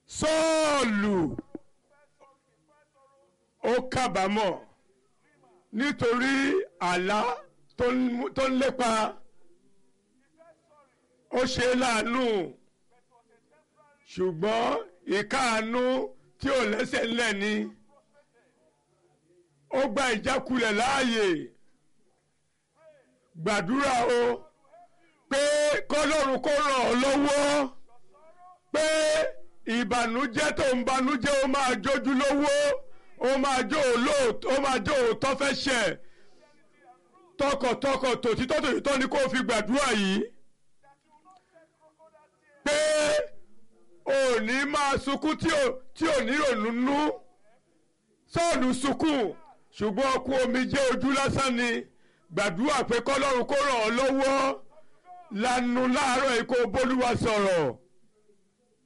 sọ́ọ̀lù ó kábàámọ̀ nítorí àlá tó ń- tó ń lépa ó ṣe é láàánú ṣùgbọ́n ìkáàánú tí ò lẹ́sẹ̀ ńlẹ̀ ni ó gba ìjákulẹ̀ láàyè gbàdúrà o pé kọ́lọ́run kó ràn ọ́ lọ́wọ́ pé ìbànújẹ́ tó ń banújẹ́ ó máa jójú lówó ó máa jó olóòótọ́ ó máa jó òótọ́ fẹ́ ṣẹ̀ tọkàntọkàn tòtítọ́ tòtítọ́ ni kó fi gbàdúrà yìí pé ò ní máa sunkún tí ò tí ò ní ìrònú nú sọ́ọ̀lù sunkún ṣùgbọ́n ọkùn omi jẹ́ ojú lásán ni gbàdúrà pé kọ́lọ́run kó ràn ọ́ lọ́wọ́ lanu láàárọ̀ yìí kó bólúwa sọ̀rọ̀